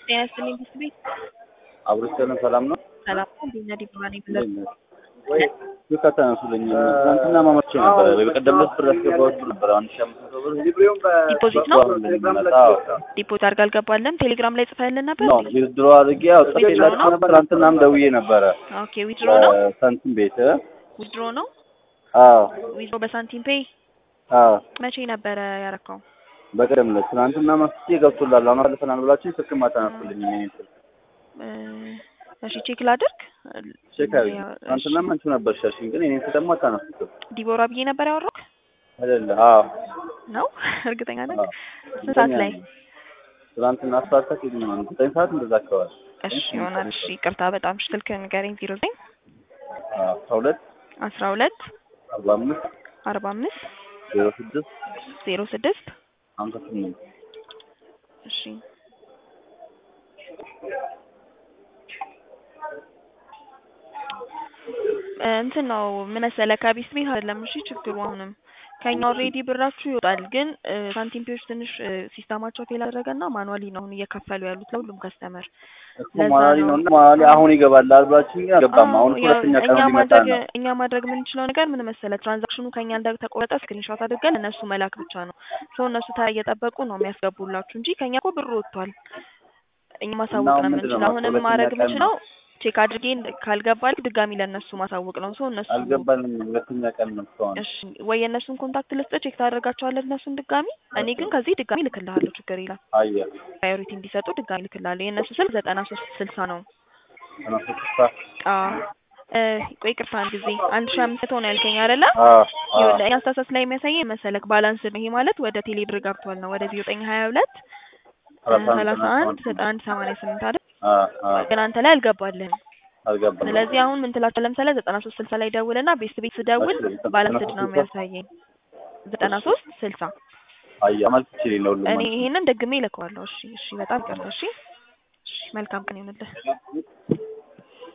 ጤና ይስጥልኝ ትምህርት ቤት አብሮስተን ሰላም ነው። ሰላም ነው። እንዴት ነህ? ዲፕሎማ ነኝ ብለህ ስልክ አታነሱልኝ። ትናንትና ማመቼ ነበረ ወይ በቀደም ዕለት ብር ያስገባሁት ነበር አንድ ሺህ አምስት መቶ ብር ዲፖዚት ነው አዎ ዲፖዚት አድርጋ አልገባለም። ቴሌግራም ላይ ጽፈህልን ነበር እንዴ? ዊዝድሮ አድርጌ ያው ጽፌላችሁ ነበር። ትናንትናም ደውዬ ነበረ ኦኬ ዊድሮ ነው ሳንቲም ቤት ዊድሮ ነው አዎ ዊድሮ በሳንቲም ፔይ አዎ መቼ ነበረ ያረካው? በቀደም ዕለት ትናንትና መስቼ ገብቶላል አሁን አልፈናል ብላችሁ ስልክም አታነሱልኝ። የእኔን ስልክ እሺ ቼክ ላድርግ። ቼክ አድርጊ። ትናንትናም አንቺው ነበርሽ ያልሽኝ፣ ግን የእኔን ስልክ ደግሞ አታነሱትም ዲቦራ ብዬ ነበር ያወራክ አይደለ? አዎ ነው እርግጠኛ ነህ? አዎ። ስንት ሰዓት ላይ? ትናንትና አስፋልታ ዘጠኝ ሰዓት እንደዛ አካባቢ እሺ ይሆናል። እሺ ይቅርታ በጣም እሺ። ስልክ ንገረኝ። ዜሮ ዘጠኝ አስራ ሁለት አስራ ሁለት አርባ አምስት አርባ አምስት ዜሮ ስድስት ዜሮ ስድስት ሀምሳ ስምንት እሺ እንትን ነው ምን መሰለህ ከቢስ ቤት አይደለም። እሺ ችግሩ አሁንም ከኛ ኦልሬዲ ብራችሁ ይወጣል፣ ግን ሳንቲም ፔዎች ትንሽ ሲስተማቸው ፌል አደረገና ማኑዋሊ ነው አሁን እየከፈሉ ያሉት ለሁሉም ከስተመር። እኮ ማላሊ ነው እና ማላሊ አሁን ይገባል አልባችሁ አልገባም። አሁን ሁለተኛ ቀን እኛ ሊመጣ ማድረግ ነው። እኛ ማድረግ የምንችለው ነገር ምን መሰለህ ትራንዛክሽኑ ከኛ እንደተቆረጠ ስክሪንሾት አድርገን እነሱ መላክ ብቻ ነው። ሰው እነሱ ተራ እየጠበቁ ነው የሚያስገቡላችሁ እንጂ ከኛ እኮ ብሩ ወጥቷል። እኛ ማሳወቅ ነው አሁን ምንድን ነው የምንችለው። አሁንም ሁለተኛ ማድረግ ቀን የምንችለው ቼክ አድርጌ ካልገባልክ ድጋሚ ለእነሱ ማሳወቅ ነው። ሰው እነሱ አልገባንም። ሁለተኛ ቀን ነው እስካሁን። እሺ ወይ የእነሱን ኮንታክት ልስጥህ፣ ቼክ ታደርጋቸዋለህ እነሱን ድጋሚ። እኔ ግን ከዚህ ድጋሚ ልክልሃለሁ፣ ችግር የለም። አየህ ፕራዮሪቲ እንዲሰጡ ድጋሚ ልክልሃለሁ። የእነሱ ስልክ ዘጠና ሶስት ስልሳ ነው። ተነሱ ተስፋ አዎ እ ቆይ ቅርታ አንድ ጊዜ አንድ ሺህ አምስት መቶ ነው ያልከኝ አይደለ? አዎ አዎ ይኸውልህ እኛ አስተሳሰብ ላይ የሚያሳየኝ መሰለክ ባላንስ ነው። ይሄ ማለት ወደ ቴሌ ብር ገብቷል ነው ወደ ዜሮ ዘጠኝ ሀያ ሁለት ሰላሳ አንድ ዘጠና አንድ ሰማንያ ስምንት አይደል? አዎ አዎ ግን አንተ ላይ አልገባልህም። አልገባንም። ስለዚህ አሁን ምን ትላቸው ለምሳሌ ዘጠና ሶስት ስልሳ ላይ ደውልና ቤት ቤት ስደውል እሺ፣ ባላንስድ ነው 93 የሚያሳየኝ ዘጠና ሶስት ስልሳ አየህ አመልክቼ ለሁሉም እኔ ማለት ነው። ይሄንን ደግሜ እልከዋለሁ። እሺ እሺ፣ በጣም ይቅርታ። እሺ እሺ፣ መልካም ቀን ይሁንልህ።